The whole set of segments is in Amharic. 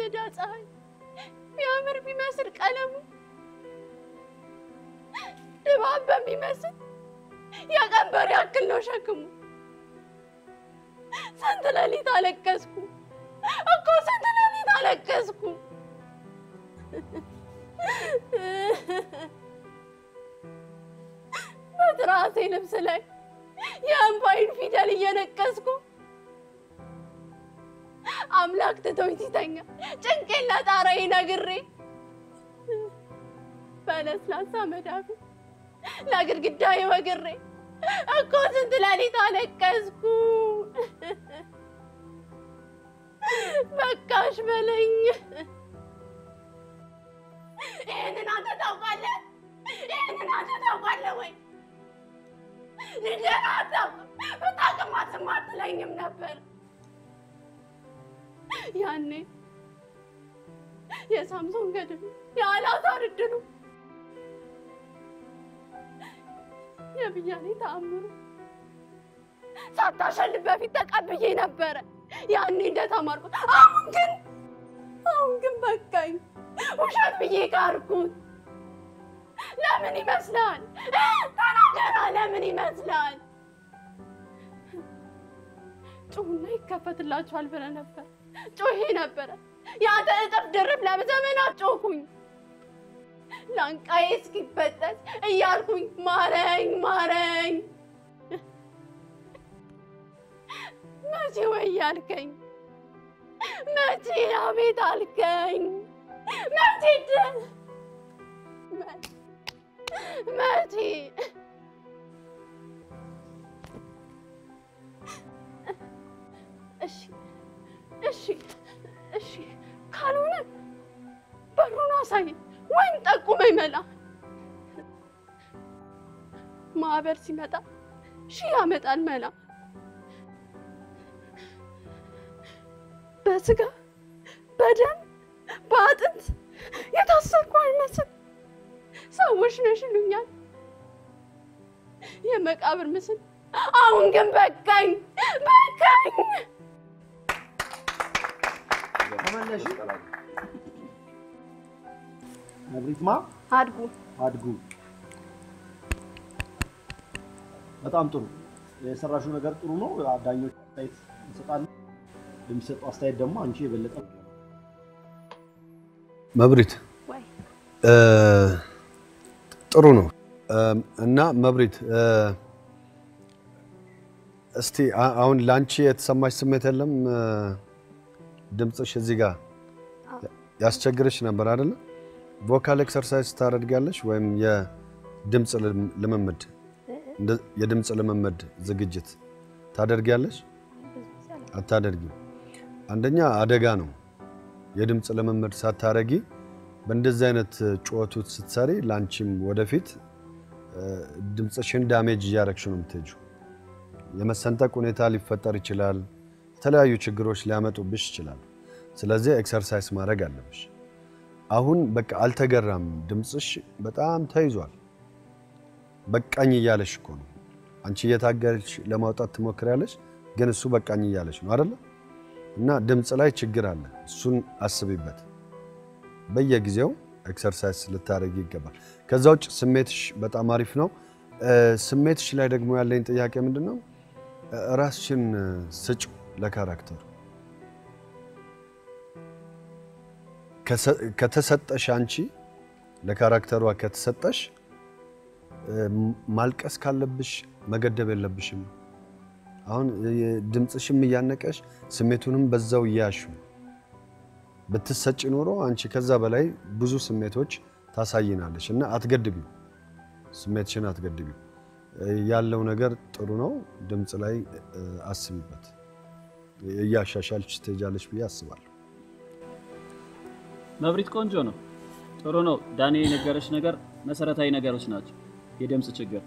የሚነዳ ፀሐይ ቢያምር ቢመስል ቀለሙ ድባብ በሚመስል የቀንበር ያክል ነው ሸክሙ። ስንት ሌሊት አለቀስኩ እኮ ስንት ሌሊት አለቀስኩ። በትራሴ ልብስ ላይ የእምባይን ፊደል እየነቀስኩ አምላክ ትቶኝ ሲተኛ ጭንቄን ለጣራዬ ነግሬ በለስላሳ መዳፊ ለግድግዳዬ ወግሬ እኮ ስንት ሌሊት አለቀስኩ። በቃሽ በለኝ። ይህንን አንተ ታውቃለህ? ይህንን አንተ ታውቃለህ ወይ? ልጄን አታውቅም። ብታውቅም ዝም አትለኝም ነበር። ያኔ የሳምሶን ገድሉ የአልዓዛር ዕድሉ የብያኔ ተአምሩ ሳታሸልፍ በፊት ተቀብዬ ነበረ ያኔ እንደተማርኩት። አሁን ግን አሁን ግን በቃኝ፣ ውሸት ብዬ ጋርኩት። ለምን ይመስላል? ተናገራ፣ ለምን ይመስላል? ጩሁና ይከፈትላችኋል ብለህ ነበር። ጮሄ ነበረ የአንተ እጥፍ ድርብ ለዘመናት ጮኩኝ። ላንቃዬ እስኪበጠስ እያልኩኝ ማረኝ ማረኝ። መቼ ወይ ያልከኝ መቼ አቤት አልከኝ መቼ ድ መቼ እሺ እሺ እሺ ካልሆነ በሩን አሳይ ወይም ጠቁመኝ መላ። ማዕበል ሲመጣ ሺህ ያመጣል መላ። በስጋ በደም በአጥንት የታሰርኩ አይመስል ሰዎች ነሽ ይሉኛል የመቃብር ምስል። አሁን ግን በቃኝ በቃኝ። ተመለሽ። ነብሪትማ አድጉ አድጉ። በጣም ጥሩ የሰራሽው ነገር ጥሩ ነው። ዳኞች አስተያየት ይሰጣሉ። የሚሰጡ አስተያየት ደግሞ አንቺ የበለጠ መብሪት ወይ እ፣ ጥሩ ነው እ፣ እና መብሪት እ፣ እስቲ አ- አሁን ለአንቺ የተሰማሽ ስሜት የለም? እ፣ ድምፅሽ እዚህ ጋር ያስቸግርሽ ነበር አይደለ? ቮካል ኤክሰርሳይዝ ታደርጊያለሽ ወይም የድምፅ ልም- ልምምድ እንደ- የድምፅ ልምምድ ዝግጅት ታደርጊያለሽ? አታደርጊም። አንደኛ አደጋ ነው። የድምፅ ልምምድ ሳታረጊ በእንደዚህ አይነት ጩኸቱ ስትሰሪ ለአንቺም ወደፊት እ፣ ድምፅሽን ዳሜጅ እያረግሽ ነው የምትሄጂው። የመሰንጠቅ ሁኔታ ሊፈጠር ይችላል። የተለያዩ ችግሮች ሊያመጡብሽ ይችላል። ስለዚህ ኤክሰርሳይዝ ማድረግ አለብሽ። አሁን በቃ አልተገራም፣ ድምፅሽ በጣም ተይዟል። በቃኝ እያለሽ እኮ ነው። አንቺ እየታገልሽ ለማውጣት ትሞክሪያለሽ፣ ግን እሱ በቃኝ እያለሽ ነው አይደለ? እና ድምፅ ላይ ችግር አለ። እሱን አስቢበት። በየጊዜው ኤክሰርሳይዝ ልታደርጊ ይገባል። ከዛ ውጭ ስሜትሽ በጣም አሪፍ ነው። እ፣ ስሜትሽ ላይ ደግሞ ያለኝ ጥያቄ ምንድን ነው? እ፣ ራስሽን ስጭ ለካራክተሩ ከሰ- ከተሰጠሽ አንቺ ለካራክተሯ ከተሰጠሽ እ፣ ማልቀስ ካለብሽ መገደብ የለብሽም። አሁን እ፣ ድምፅሽም እያነቀሽ ስሜቱንም በዛው እያያሹ ብትሰጭ ኖሮ አንቺ ከዛ በላይ ብዙ ስሜቶች ታሳይናለሽ እና አትገድቢው፣ ስሜትሽን አትገድቢው። እ፣ ያለው ነገር ጥሩ ነው። ድምፅ ላይ እ፣ አስቢበት። እያሻሻልሽ ትሄጃለሽ ብዬ አስባለሁ። መብሪት ቆንጆ ነው፣ ጥሩ ነው። ዳኔ የነገረች ነገር መሰረታዊ ነገሮች ናቸው። የድምፅ ችግር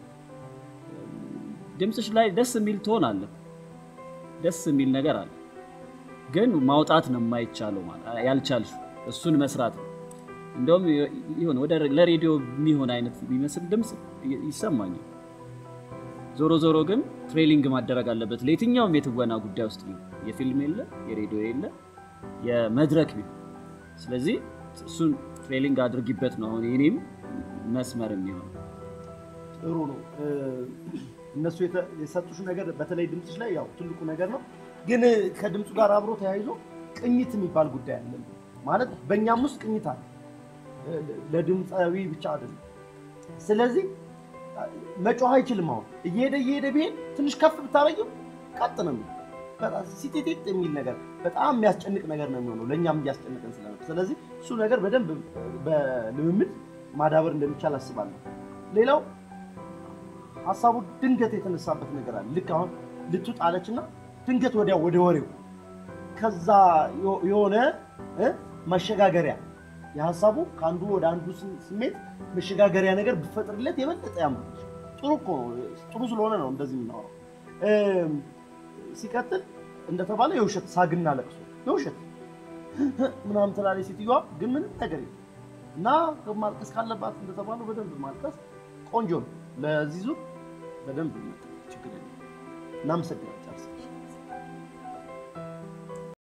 ድምፅሽ ላይ ደስ የሚል ቶን አለ፣ ደስ የሚል ነገር አለ፣ ግን ማውጣት ነው የማይቻለው ማለት ያልቻልሽ እሱን መስራት ነው። እንደውም ይሁን ወደ ለሬዲዮ የሚሆን አይነት የሚመስል ድምፅ ይ- ይሰማኛል። ዞሮ ዞሮ ግን ትሬሊንግ ማደረግ አለበት ለየትኛውም የትወና ጉዳይ ውስጥ ቢሆን የፊልም የለ የሬዲዮ የለ የመድረክ ቢሆን ስለዚህ እሱን ትሬሊንግ አድርጊበት ነው አሁን የኔም መስመር የሚሆነው። ጥሩ ነው። እ፣ እነሱ የተ- የሰጡሽ ነገር በተለይ ድምፅሽ ላይ ያው ትልቁ ነገር ነው። ግን ከድምፁ ጋር አብሮ ተያይዞ ቅኝት የሚባል ጉዳይ አለ። ማለት በእኛም ውስጥ ቅኝት አለ፣ እ፣ ለድምፃዊ ብቻ አይደለም። ስለዚህ መጮህ አይችልም። አሁን እየሄደ እየሄደ ቢሄድ ትንሽ ከፍ ብታረጊው ቀጥ ነው የሚለው። በጣም ሲጤጤጥ የሚል ነገር በጣም የሚያስጨንቅ ነገር ነው የሚሆነው ለእኛም እያስጨንቀን ስለነበር፣ ስለዚህ እሱ ነገር በደንብ በልምምድ ማዳበር እንደሚቻል አስባለሁ። ሌላው ሀሳቡ ድንገት የተነሳበት ነገር አለ። ልክ አሁን ልትውጥ አለችና ድንገት ወዲያ ወደ ወሬው ከዛ ዮ- የሆነ እ መሸጋገሪያ የሀሳቡ ከአንዱ ወደ አንዱ ስ- ስሜት መሸጋገሪያ ነገር ብፈጥርለት የበለጠ ያምራል። ጥሩ እኮ ነው። ጥሩ ስለሆነ ነው እንደዚህ የምናወራው። እም፣ ሲቀጥል እንደተባለ የውሸት ሳግና ለቅሶ የውሸት ምናምን ትላለች ሴትዮዋ፣ ግን ምንም ነገር የለም እና ማልቀስ ካለባት እንደተባለው በደንብ ማልቀስ ቆንጆ ነው። ለዚህ ዙር በደንብ ችግር የለም። እናመሰግናለን።